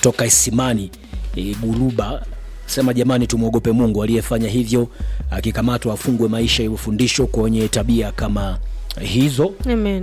kutoka Isimani e, Buruba sema jamani, tumwogope Mungu aliyefanya hivyo, akikamatwa afungwe maisha ya ufundisho kwenye tabia kama hizo. Amen.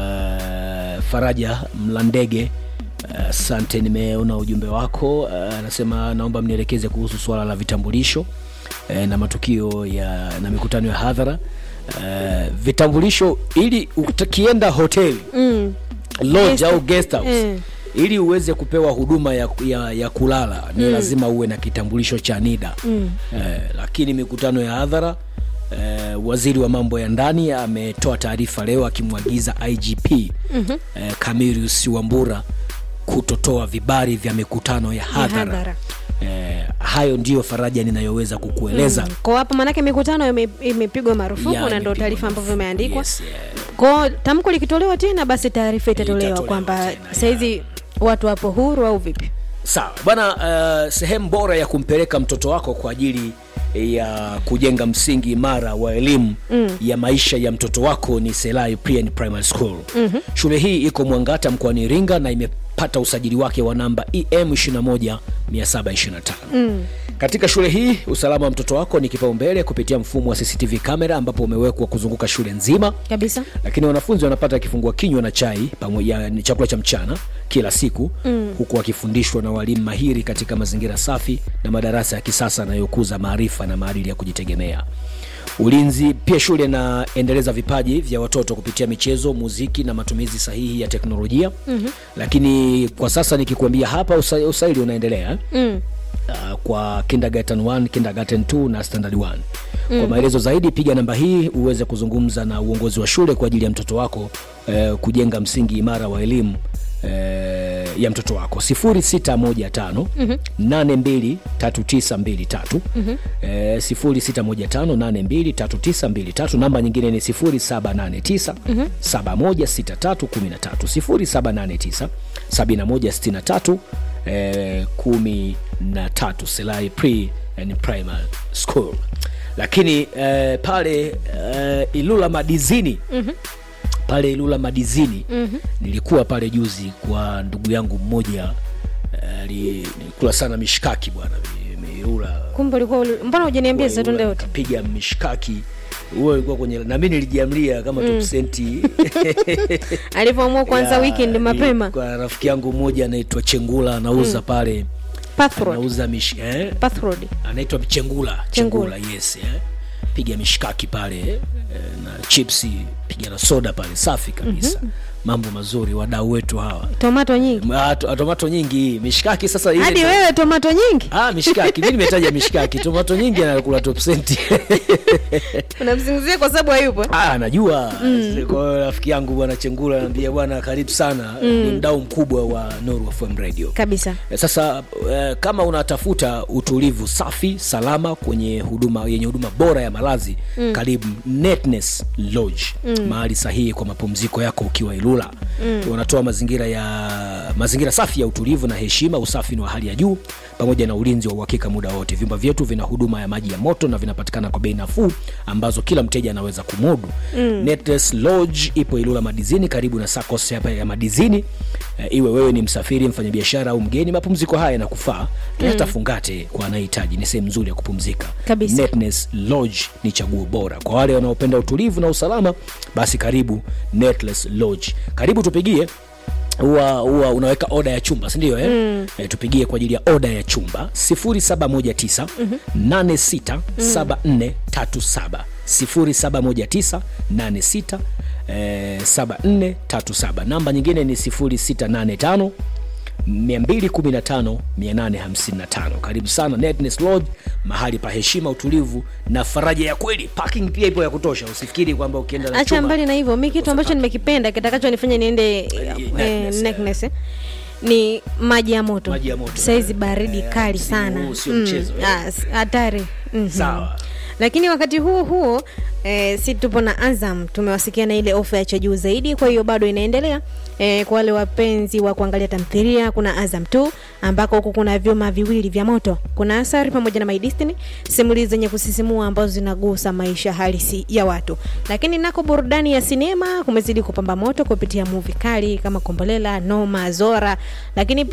Uh, Faraja Mlandege, asante, nimeona ujumbe wako. Uh, anasema naomba mnielekeze kuhusu swala la vitambulisho eh, na matukio ya na mikutano ya hadhara. Uh, vitambulisho ili ukienda hoteli Mm. lodge Guest- au guest house Mm. ili uweze kupewa huduma ya, ya, ya kulala ni lazima uwe na kitambulisho cha NIDA Mm. eh, lakini mikutano ya hadhara eh, waziri wa mambo ya ndani ametoa taarifa leo akimwagiza IGP mm-hmm. eh, Camillus Wambura kutotoa vibali vya mikutano ya hadhara hadhara. eh, hayo ndiyo faraja ninayoweza kukueleza Kwa hapo manake mikutano ime- imepigwa marufuku Ya, na ndio imepigwa taarifa ambavyo marufuku. imeandikwa. Yes, yeah. Kwa tamko likitolewa tena basi taarifa itatolewa itatolewa kwamba tena, saizi watu wapo huru au vipi? Sawa bwana, uh, sehemu bora ya kumpeleka mtoto wako kwa ajili ya kujenga msingi imara wa elimu mm. ya maisha ya mtoto wako ni Selai Pre Primary School. mm-hmm. Shule hii iko Mwangata mkoani Iringa na imepata usajili wake wa namba EM 21725. mm. Katika shule hii usalama wa mtoto wako ni kipaumbele kupitia mfumo wa CCTV kamera ambapo umewekwa kuzunguka shule nzima Kabisa. lakini wanafunzi wanapata kifungua kinywa na chai pamoja ni chakula cha mchana kila siku mm. huku wakifundishwa na walimu mahiri katika mazingira safi na madarasa ya kisasa yanayokuza maarifa na maadili ya kujitegemea ulinzi pia shule inaendeleza vipaji vya watoto kupitia michezo muziki na matumizi sahihi ya teknolojia mm-hmm. lakini kwa sasa nikikuambia hapa usa, usaili unaendelea Mm. uh, kwa kindergarten 1 kindergarten 2 na standard 1 mm. kwa maelezo zaidi piga namba hii uweze kuzungumza na uongozi wa shule kwa ajili ya mtoto wako eh, kujenga msingi imara wa elimu eh, ya mtoto wako 0615 823923 eh, 0615823923 namba nyingine ni 0789 716313 0789 7163 eh, kumi na tatu Selai Pre and Primary School, lakini eh, pale eh, Ilula Madizini mm-hmm. pale Ilula Madizini mm-hmm. nilikuwa pale juzi kwa ndugu yangu mmoja eh, ali- nilikula sana mishkaki bwana mi- mi- Ilula Kumbe ulikuwa uli- mbona hujaniambia sasa tunde wote? kapiga mishkaki huo ulikuwa kwenye na mimi nilijiamlia kama mm. topsenti Alivyoamua kuanza Ya, weekend mapema. kwa rafiki yangu mmoja anaitwa Chengula anauza mm. pale Path Road. anauza mish, eh? Path Road. anaitwa Chengula Chengula. Chengula yes eh? piga mishkaki pale eh? na chipsi piga na soda pale safi kabisa mm-hmm. mambo mazuri wadau wetu hawa Tomato nyingi. Ah, to- tomato nyingi hii mishkaki sasa ile Hadi ndo- wewe tomato nyingi? Ah, mishkaki mi nimetaja mishkaki tomato nyingi anakula top senti Unamsingizia kwa sababu hayupo. Ah, najua mm. kwa hiyo rafiki yangu bwana Chengula anaambia bwana karibu sana mm. ni mdau mkubwa wa Nuru FM Radio Kabisa. Eh, Sasa eh, kama unatafuta utulivu safi salama kwenye huduma yenye huduma bora ya malazi mm. karibu Netness Lodge mm. mahali sahihi kwa mapumziko yako ukiwa Ilula mm. wanatoa mazingira ya mazingira safi ya utulivu na heshima. Usafi ni wa hali ya juu pamoja na ulinzi wa uhakika muda wote. Vyumba vyetu vina huduma ya maji ya moto na vinapatikana kwa bei nafuu ambazo kila mteja anaweza kumudu. mm. Netness Lodge ipo Ilula Madizini, karibu na SACCOS hapa ya Madizini. Eh, iwe wewe ni msafiri, mfanyabiashara au mgeni, mapumziko haya yanakufaa na hata fungate kwa anayehitaji. Ni sehemu nzuri ya kupumzika. Kabisa. Netness Lodge ni chaguo bora kwa wale wanaopenda utulivu na usalama. Basi karibu Netness Lodge, karibu tupigie huwa huwa unaweka oda ya chumba si ndio eh? mm. e, tupigie kwa ajili ya oda ya chumba 0719 867437 0719 86 eh, 7437 namba nyingine ni 0685 215 855 karibu sana Netness Lodge mahali pa heshima utulivu na faraja ya kweli parking pia ipo ya kutosha usifikiri kwamba ukienda na acha chuma mbali na hivyo mi kitu ambacho nimekipenda kitakachonifanya niende Neckness, eh, eh. neckness, eh, ni maji ya moto Maji ya moto, saizi baridi eh, kali msimu sana huu sio Mm, mchezo, eh. ah, s- hatari Mhm. Sawa. lakini wakati huo huo eh, si tupo na azam tumewasikia na ile ofa ya cha juu zaidi kwa hiyo bado inaendelea eh, kwa wale wapenzi wa kuangalia tamthilia kuna azam tu ambako huku kuna vyuma viwili vya moto kuna asari pamoja na my destiny simulizi zenye kusisimua ambazo zinagusa maisha halisi ya watu lakini nako burudani ya sinema kumezidi kupamba moto kupitia muvi kali kama kombolela noma zora lakini